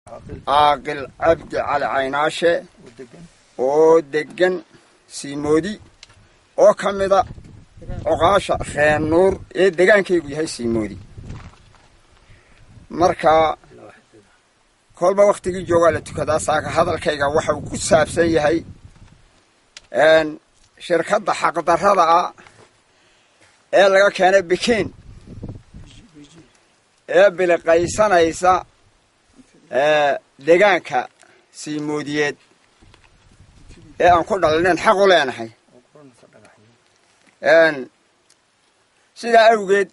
caaqil cabdi cali caynaashe oo deggan siimoodi oo ka mida coqaasha reen nuur ee degaankaygu yahay siimoodi marka kolba wakhtigii joogaa la tukadaa saaka hadalkayga waxa uu ku saabsan yahay shirkadda xaqdarrada ah ee laga keenay bikiin ee biliqaysanaysa degaanka siimoodiyeed ee aan ku dhalinayn xaq u leenahay sidaa awgeed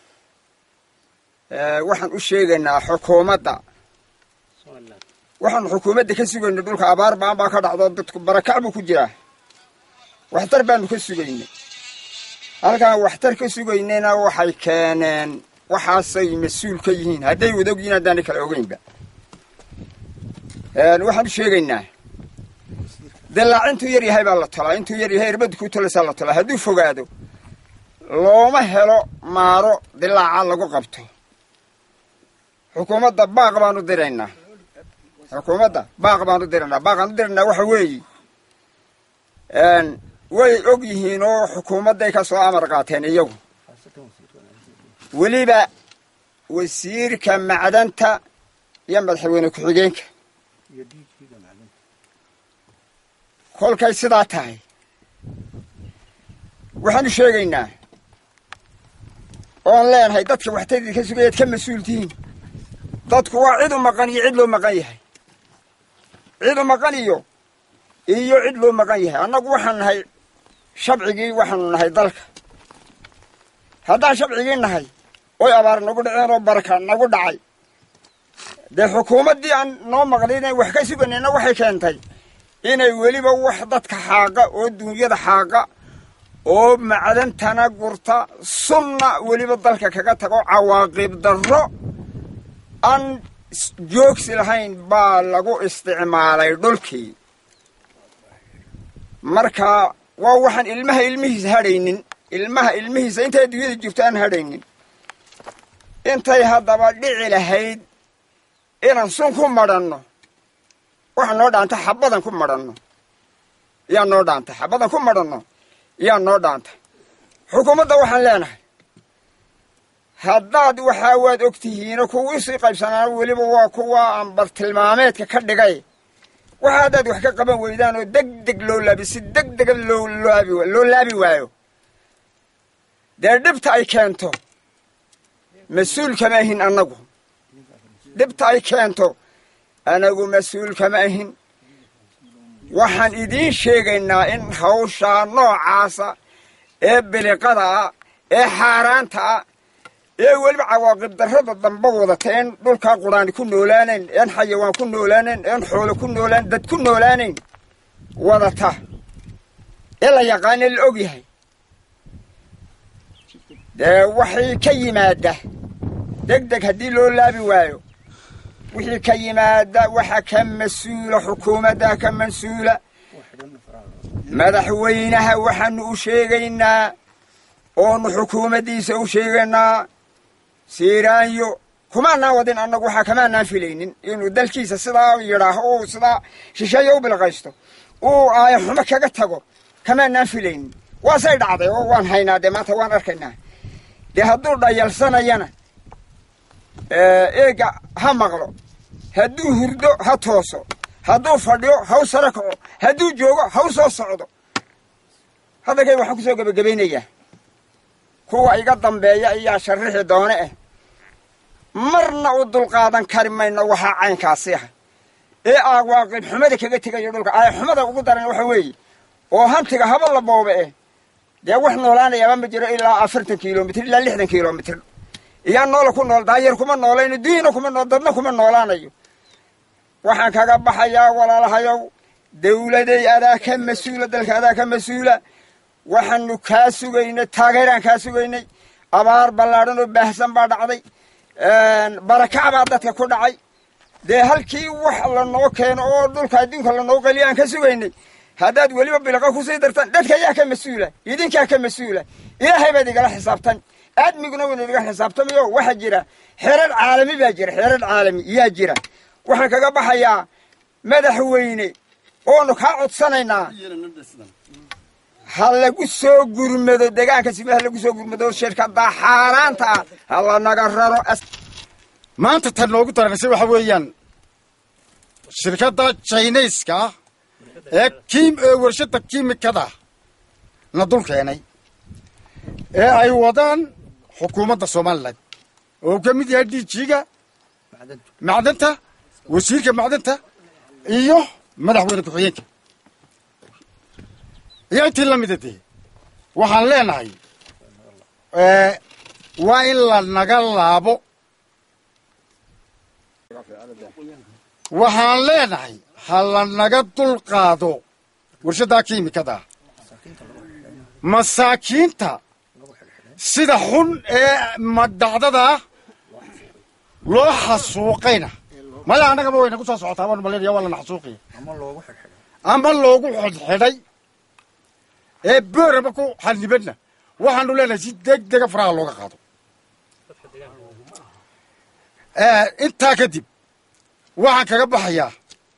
waxaan u sheegaynaa xukuumadda waxaanu xukuumadda ka sugaynay dhulka abaar baan baa ka dhacdo dadku barakac buu ku jiraa waxtar baanu ka sugaynay halkaan waxtar ka sugaynayna waxay keeneen waxaasay mas-uul ka yihiin hadday wadog yihiin haddaanay kala ogeynba waxaan u sheegaynaa dilaac intuu yar yahay baa la tolaa intuu yar yahay irbaddu ku tolaysaa la tolaa hadduu fogaado looma helo maaro dilaaca lagu qabto xukuumadda baaq baan u diraynaa xukuumadda baaq baan u diraynaa baaqaan u diraynaa waxa weeye way og yihiin oo xukuumadday ka soo amar qaateen iyagu weliba wasiirka macdanta iyo madaxweyne ku-xigeenka kolkay sidaa tahay waxaanu sheegaynaa oon leenahay dadka waxtadii ka sugayaad ka mas-uul tihiin dadku waa cid u maqan iyo cid loo maqan yahay cid u maqan iyo iyo cid loo maqan yahay annagu waxaan nahay shabcigii waxaanu nahay dalka haddaan shabcigii nahay oy abaar nagu dhaceen oo baraka nagu dhacay dee xukuumaddii aan noo maqlin inay wax ka suganayna waxay keentay inay weliba wax dadka xaaqa oo duunyada xaaqa oo macdantana gurta sunna weliba dalka kaga tago cawaaqib darro aan joogsi lahayn baa lagu isticmaalay dhulkii marka waa waxaan ilmaha ilmihiisa hadhaynin ilmaha ilmihiisa intay adduunyada jirto aan hadhaynin intay haddaba dhici lahayd inaan sun ku madhanno waxa noo dhaanta xabadan ku madhanno yaa noo dhaanta xabadan ku madhanno yaa noo dhaanta xukuumadda waxaan leenahay haddaad waxaa waad og tihiino kuwii sii qaybsanaan weliba waa kuwa aan bartilmaameedka ka dhigay waxa haddaad wax ka qaban weydaan oo deg deg loo laabi si deg dega loo laabi loo laabi waayo dee dhibta ay keento mas-uul kama ahin annagu dhibta ay keento anagu mas-uul kama ahin waxaan idiin sheegaynaa in hawshaa noocaasa ee biliqada ah ee xaaraanta ah ee weliba cawaaqib darrada damba wadata een dhulkaa quraani ku noolaanayn een xayawaan ku noolaanayn een xoolo ku noolaan dad ku noolaanayn wadata ee la yaqaana la og yahay dee waxay ka yimaada deg deg haddii loo laabi waayo wixii ka yimaada waxa ka mas-uula xukuumadda ka mas-uula madaxweynaha waxaanu u sheegaynaa oonu xukuumaddiisa u sheegaynaa siiraanyo kumaanaan wadin annagu waxaa kamaanaan filaynin inuu dalkiisa sidaa yidhaaho uu sidaa shisheeya u bilqaysto uu aaya xumo kaga tago kamaanaan filaynin waasay dhacday oo waan haynaa dee maanta waan arkaynaa dee hadduu dhayalsanayana eega ha maqlo hadduu hurdo ha tooso hadduu fadhiyo haw saro kaco hadduu joogo haw soo socdo hadalkayga waxaan kusoo gebagabaynayaa kuwa iga dambeeya ayaa sharrixi doone ah marna u dulqaadan kari mayno waxaa caynkaasi ah ee awaaqib xumada kaga tegayo dhulka aaya xumada ugu daran waxa weeye oo hantiga haba la boobe eh dee wax noolaanayaaba ma jiro ilaa afartan kilomitr ilaa lixdan kilomitr iyaa noola ku nool daayar kuma noolayno dunyana kuma nool dadna kuma noolaanayo waxaan kaga baxayaa walaalahayow dawladay adaa ka mas-uula dalka adaa ka mas-uula waxaanu kaa sugaynay taageeraan kaa sugaynay abaar ballaadhan oo baahsan baa dhacday barakac baa dadka ku dhacay dee halkii wax lanoo keeno oo dhulka adduunka lanoo qeliya aan ka sugaynay haddaad weliba bilqa kusii dartaan dadka ayaa ka mas-uula idinkaa ka mas-uula ilaahay baad igala xisaabtan aadmiguna wayna iga xisaabtamayo waxaa jira xeerar caalami baa jira xeerar caalami yaa jira waxaan kaga baxayaa madaxweyne oonu kaa codsanaynaa ha lagu soo gurmado degaanka sime ha lagu soo gurmado shirkaddaa xaaraanta ah ha lanaga raro maanta tan noogu daranaysa waxa weeyaan shirkadda jinayska ah ee kim ee warshadda kiimikada na dul keenay ee ay wadaan xukuumadda somalilan oo uu ka mid yahay d g-ga macdanta wasiirka macdanta iyo madaxweyne ku-xigeenka iyo intii la mida dee waxaan leenahay waa in la naga laabo waxaan leenahay ha la naga dul qaado warshaddaa kiimikada masaakiinta sida xun ee madhacdada loo xasuuqayna maya annagaba wayna ku soo socotaa baan malinaya waa lana xasuuqaya ama loogu xidhxidhay ee booraba ku xadnibadna waxaanu leenahay si deg dega faraha looga qaado intaa kadib waxaan kaga baxayaa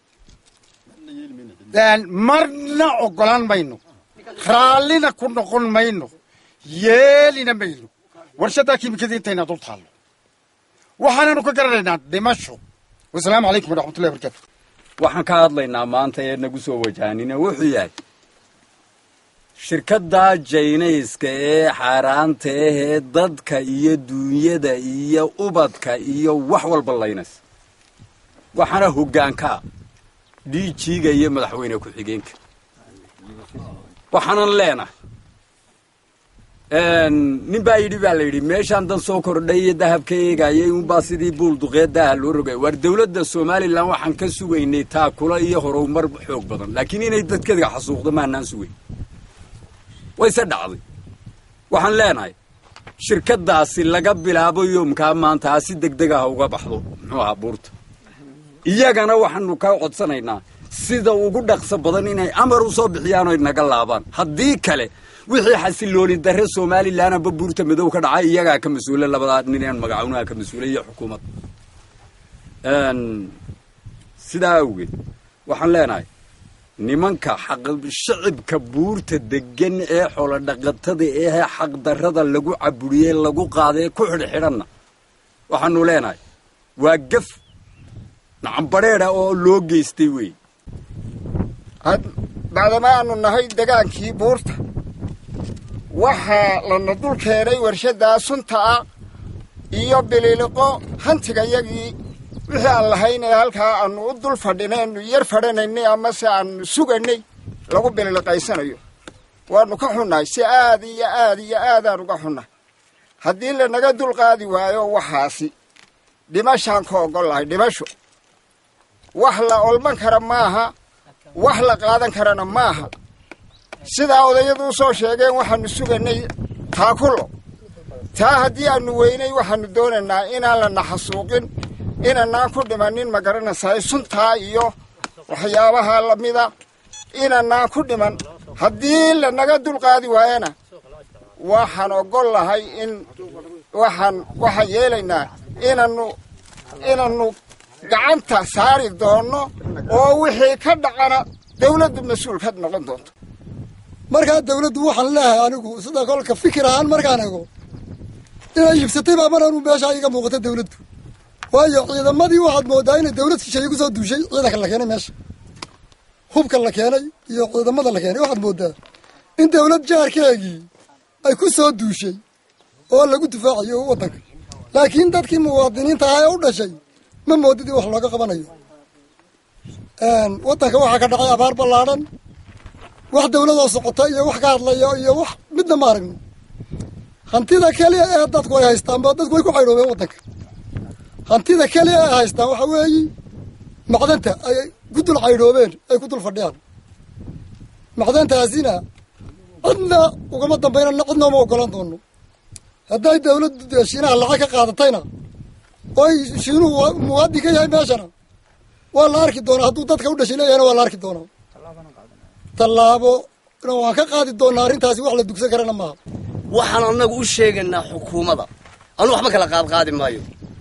marna oggolaan mayno raallina ku noqon mayno yeelina mayno warshaddaa kiimikada intayna dul taallo waxaananu ka garanaynaa dhimasho wasalaamu calaykum waraxmatullahi barakaatu waxaan ka hadlaynaa maanta ee nagu soo wajahanina wuxuu yahay shirkaddaa jaynayska ee xaaraanta ahee dadka iyo duunyada iyo ubadka iyo wax walba laynays waxaana hoggaankaa d g-ga iyo madaxweyne ku-xigeenka waxaanan leenahay nin baa yidhi baa la yidhi meeshaan dan soo kordhay iyo dahabka eegayay unbaa sidii buul duqeedaaha loo rogay waar dawladda somalilan waxaan ka sugaynay taakula iyo horumar xoog badan laakiin inay dadkeedga xasuuqdo maanaan sugayn wayse dhacday waxaan leenahay shirkaddaasi laga bilaabo yoomkaa maanta ha si deg deg ah uga baxdo muxuu ahaa buurta iyagana waxaanu ka codsanaynaa sida ugu dhaqso badan inay amar u soo bixiyaan oy naga laabaan haddii kale wixii xasilooni darre somalilan amba buurta madow ka dhacay iyagaa ka mas-uula labadaa ninaan magacawnaha ka mas-uula iyo xukuumad sidaa awgeed waxaan leenahay nimanka shicibka buurta degan ee xoolodhaqatada ee xaqdarrada lagu caburiyey lagu qaadee ku xidhxidhanna waxaanu leenahay waa gaf nacambadheeda oo loo geystay wey bacdama aanu nahay degaankii buurta waxaa lana dul keenay warshaddaa sunta ah iyo biliiliqo hantigayagii wixii aan lahayn ee halkaa aanu u dul fadhinaynu yar fadhanaynay amase aanu suganay lagu bililiqaysanayo waanu ka xunnahay si aad iyo aad iyo aadaan uga xunnahay haddii lanaga dul qaadi waayo waxaasi dhimashaan ka oggol lahay dhimasho wax la olman kara maaha wax la qaadan karana maaha sidaa odayadu u soo sheegeen waxaanu suganay taakulo taa haddii aanu weynay waxaanu doonaynaa inaan lana xasuuqin inanaan ku dhimanin ma garanaysaay suntaa iyo waxyaabaha lamida inanaan ku dhiman haddii lanaga dulqaadi waayana waxaan oggol lahay in waxaan waxaan yeelaynaa inanu inanu gacanta saari doonno oo wixii ka dhacana dawladdu mas-uul ka noqon doonto markaa dawladdu waxaan leehay anigu sida kolka fikir ahaan markaan ego inay iibsatay baa mar anu meeshaa iga muuqata dawladdu waayo ciidamadii waxaad moodaa inay dawlad shisheeye kusoo duushay ciidanka la keenay meesha hubka la keenay iyo ciidamada la keenay waxaad moodaa in dawlad jaarkeegii ay ku soo duushay oo lagu difaacayo waddanka laakiin dadkii muwaadiniinta ahaa ee u dhashay ma moodid in wax looga qabanayo waddanka waxaa ka dhacay abaar ballaadhan wax dawladoo socota iyo wax ka hadlaya iyo wax midna ma aragno hantida keliya ee dadku ay haystaanba dadku way ku caydhoobeen waddanka hantida keliya ay haystaan waxa weeyi macdanta ay ku dul caydhoobeen ay ku dul fadhiyaan macdantaasina cidna ugama dambaynana cidna uma ogolaan doono hadday dawladdu dee shiinaha lacag ka qaadatayna oy shiinuhu muwaadin ka yahay meeshana waa la arki doonaa hadduu dadka u dhashay leeyahayna waa la arki doonaa tallaabo waan ka qaadi doonaa arrintaasi wax la dugsan karana maaha waxaan annagu u sheegaynaa xukuumadda anu waxba kala qaadqaadi maayo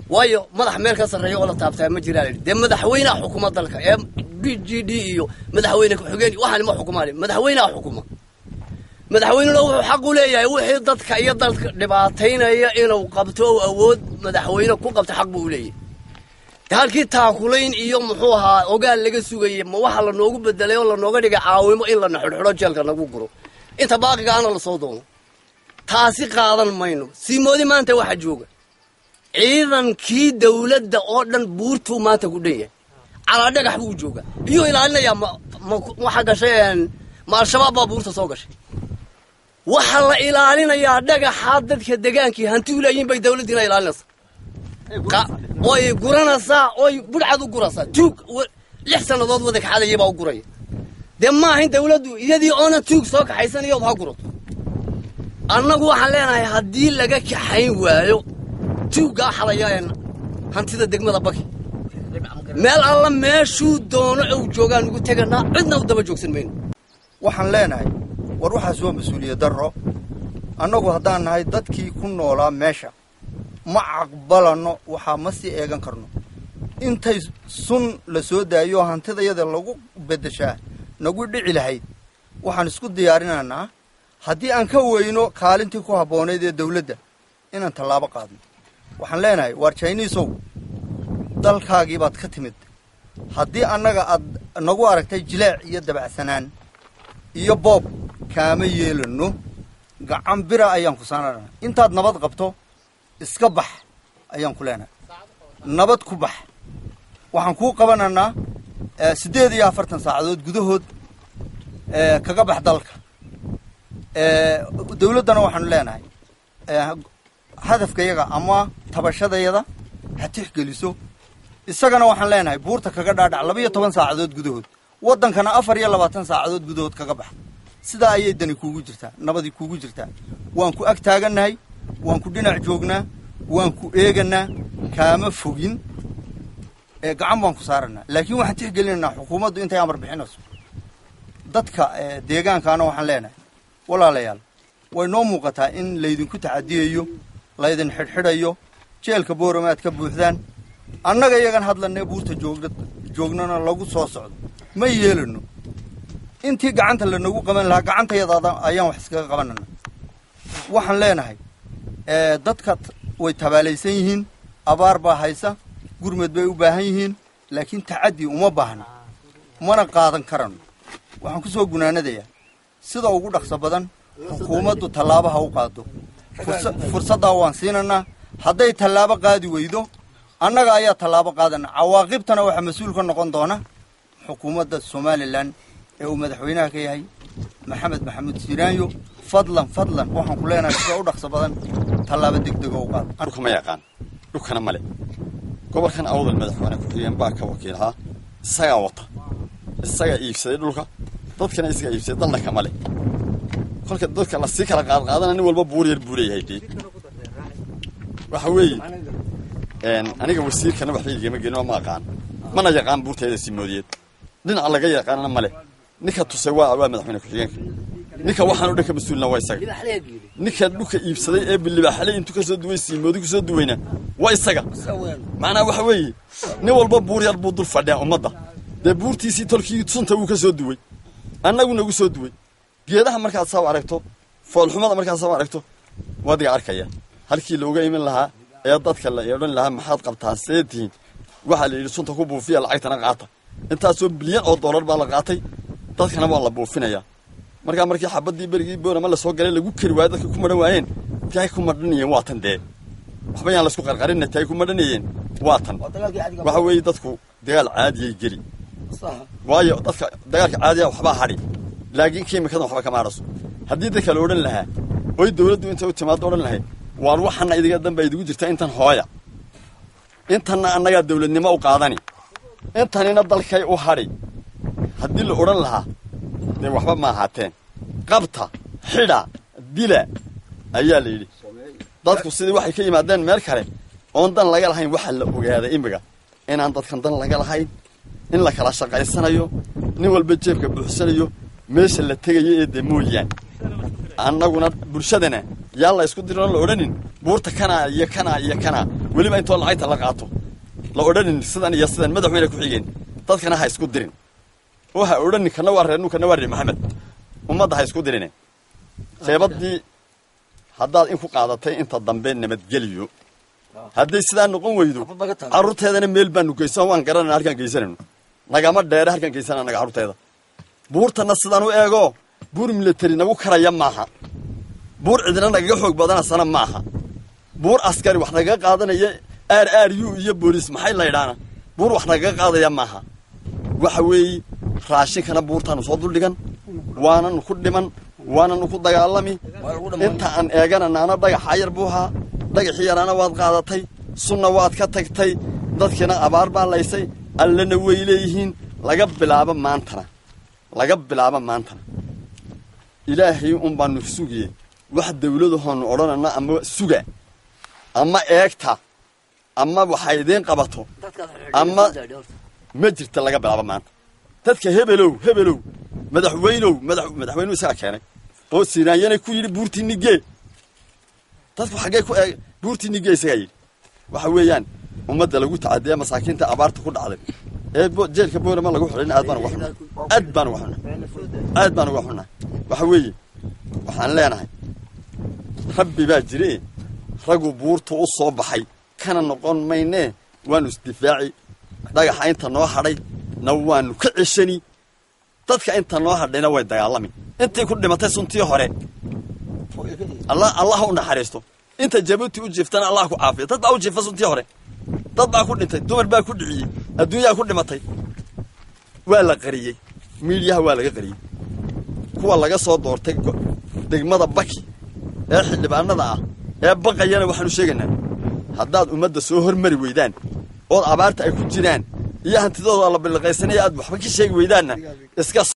waayo madax meel ka sarreeya oo la taabtaa ma jiraa layidhi dee madaxweynaha xukuma dalka ee b g d iyo madaxweyne ku-xigeen waxaan ma xukumaan madaxweynaha xukuma madaxweynuna wuxuu xaq u leeyahay wixii dadka iyo dalka dhibaataynaya inuu qabto oo awood madaxweyne ku qabto xaq buu u leeyahay de halkii taakulayn iyo muxuu ahaa ogaal laga sugayay ma waxa lanoogu bedelay oo lanooga dhigay caawimo in lana xidhxidho jeelka nagu guro inta baaqigaana lasoo doono taasi qaadan mayno siimoodi maanta waxa jooga ciidankii dawladda oo dhan buurtuu maanta ku dhan yahay calaa dhagax buu u joogaa iyuu ilaalinayaa ma ma waxa gashay ma al-shabaab baa buurta soo gashay waxaa la ilaalinayaa dhagaxaa dadka degaankii hanti u leeyihin bay dawladdiina ilaalinaysaa oy guranaysaa oy budhcad u guraysaa tuug lix sannadood wada kaxadayay baa u guraya dee ma ahayn dawladdu iyadii oona tuug soo kaxaysanayood ha gurato annagu waxaan leenahay haddii laga kaxayn waayo tuuggaa xadaya hantida degmada baki meel alla meeshuu doono ou joogaan ugu teganaa cidna u daba joogsan mayno waxaan leenahay war waxaas waa mas-uuliyad darro annagu haddaan nahay dadkii ku noolaa meesha ma caqbalanno waxaa ma sii eegan karno intay sun la soo daayo hantidayada lagu beddeshaa nagu dhici lahayd waxaan isku diyaarinaynaa haddii aan ka weyno kaalintii ku habboonayd ee dawladda inaan tallaabo qaadno waxaan leenahay waar jiniisow dalkaagii baad ka timid haddii annaga aad nagu aragtay jileec iyo dabacsanaan iyo boob kaama yeelanno gacan bira ayaan ku saanana intaad nabad qabto iska bax ayaan ku leenahay nabad ku bax waxaan kuu qabanaynaa siddeed iyo afartan saacadood gudahood kaga bax dalka dawladdana waxaanu leenahay hadafkayaga ama tabashadayada ha tixgeliso isagana waxaan leenahay buurta kaga dhaadhac laba iyo toban saacadood gudahood waddankana afar iyo labaatan saacadood gudahood kaga bax sidaa ayay dani kuugu jirtaa nabadii kuugu jirtaa waan ku ag taagannahay waan ku dhinac joognaa waan ku eeganaa kaama fogin gacan baan ku saaranaa laakiin waxaan tixgelinaynaa xukuumaddu intay amar bixinayso dadka deegaankaana waxaan leenahay walaalayaal way noo muuqataa in laydinku tacadiyayo laydin xidhxidhayo jeelka boorama aad ka buuxdaan annaga iyagan hadlanee buurta joogna joognana lagu soo socdo ma yeelano intii gacanta lanagu qaban lahaa gacantayada ayaan wax iskaga qabanana waxaan leenahay dadka way tabaalaysan yihiin abaar baa haysa gurmed bay u baahan yihiin laakiin tacaddi uma baahna mana qaadan karano waxaan ku soo gunaanadayaa sida ugu dhaqso badan xukuumaddu tallaabaha u qaado fursaddaa waan siinanaa hadday tallaabo qaadi weydo annaga ayaa tallaabo qaadana cawaaqibtana waxaa mas-uul ka noqon doona xukuumadda somalilan ee uu madaxweynaha ka yahay maxamed maxamuud siiraanyo fadlan fadlan waxaan ku leenahay sida u dhaqso badan tallaabo degdega u qaado dhulka ma yaqaan dhulkana male gobolkan awdal madaxweyne ku-xigeen baa ka wakiilahaa isagaa wata isagaa iibsaday dhulka dadkana isagaa iibsaday dalna kama le kolka dadka lasii kala qaadqaadana nin walba buur yar buu leeyahay dee waxa weeye aniga wasiirkana waxba igama gelin oo ma aqaan mana yaqaan buurteeda simoodiyeed dhinaca laga yaqaanana male ninka tusay waa waa madaxweyne ku-xigeenka ninka waxaan o dhan ka mas-uulna waa isaga ninka dhulka iibsaday ee bilibaaxaley intuu ka soo duway siimoodi ku soo duwayna waa isaga macnaha waxa weeye nin walba buur yar buu dul fadhiyaa ummadda dee buurtiisii tolkii sunta wuu ka soo duway annagu nagu soo duway geedaha markaad saa aragto foolxumada markaad saa aragto wadiga arkaya halkii looga imin lahaa ee dadka la odhan lahaa maxaad qabtaa see tihiin waxaa la yidhi sunta ku buufiya lacagtana qaata intaasoo bilyan oo dollar baa la qaatay dadkana waa la buufinayaa markaa markii xabaddii berigii boorama lasoo galay lagu keri waayo dadka ku madhan waayeen taay ku madhanayeen waa tan dee waxba yaan laisku qarqarinna taay ku madhanayeen waa tan waxa weeye dadku dagaal caadiyay geli waayo dadka dagaalka caadiya waxbaa hadhi laakiin kiimikadan waxba kama hadhaso haddii dadka la odhan lahaa oy dawladdu intay u timaado odhan lahayd waar waxana idiga danba idigu jirta intan hooya intanna annagaa dawladnimo u qaadani intanina dalkay u hadhi haddii la odhan lahaa dee waxba ma ahaateen qabta xidha dila ayaa la yidhi dadku sidii waxay ka yimaadeen meel kale oon dan laga lahayn waxaa la ogaaday imiga inaan dadkan dan laga lahayn in la kala shaqaysanayo nin walba jeebka buuxsanayo meesha la tegayo ee dee mooyaan annaguna bulshadana yaan la isku dirin oo la odhanin buurta kanaa iyo kanaa iyo kanaa weliba intoo lacagta la qaato la odhanin sidan iyo sidan madaxweyne ku xigeen dadkana ha isku dirin oo ha odhanin kana waa reer nu kana waa reer maxamed ummadda ha isku dirine jeebadii haddaad in ku qaadatay inta dambe nabadgeliyo hadday sidaa noqon weydo carruurteedana meel baanu geysan waan garanayna halkaan geysanayno nagama dheere halkaan geysanaa naga carruurteeda buurtana sidaan u eego buur military nagu karaya maaha buur cidina nagaga xoog badanasana maaha buur askari wax nagaga qaadanaya aar aar yu iyo booliis maxay laydhaana buur wax nagaga qaadaya maaha waxa weeye raashinkana buurtaanu soo duldhigan waananu ku dhiman waananu ku dagaalami inta aan eegana naana dhagaxa yar buu ahaa dhagaxii yaraana waad qaadatay sunna waad ka tagtay dadkiina abaar baa laysay allana way leeyihiin laga bilaabo maantana laga bilaabo maantana ilaahay un baanu sugiye wax dawladahoonu odhanana ama suga ama eegta ama waxa idiin qabato ama ma jirta laga bilaabo maanta dadka hebelow hebelow madaxweynow madax madaxweynuhu isagaa keenay oo sinaanyana ku yidhi buurtii nigee dadku xaggee ku eeg buurtii nigee isagaa yidhi waxa weeyaan ummadda lagu tacadiya masaakiinta abaarta ku dhacday ee jeelka boorama lagu xidhin aad baan uga xunnaa aad baan uga xunnaa aad baan uga xunnaa waxa weeye waxaan leenahay rabbi baa jire raggu buurta u soo baxay kana noqon maynee waanu isdifaaci dhagaxa inta noo hadhay na waanu ka ceshani dadka inta noo hadhayna way dagaalami intii ku dhimatay suntii hore allah allah u naxariisto inta jabuuti u jiiftana allah ku caafiya dad baa u jiifa suntii hore dad baa ku dhintay dumar baa ku dhiciyey adduunyaa ku dhimatay waa la qariyey miidhiyaha waa laga qariyey kuwa laga soo doortay degmada baki ee xildhibaanada ah ee baqayana waxaanu sheegaynaa haddaad ummadda soo hormari weydaan ood abaarta ay ku jiraan iyo hantidooda la biliqaysanaya aad waxba ka sheegi weydaanna iska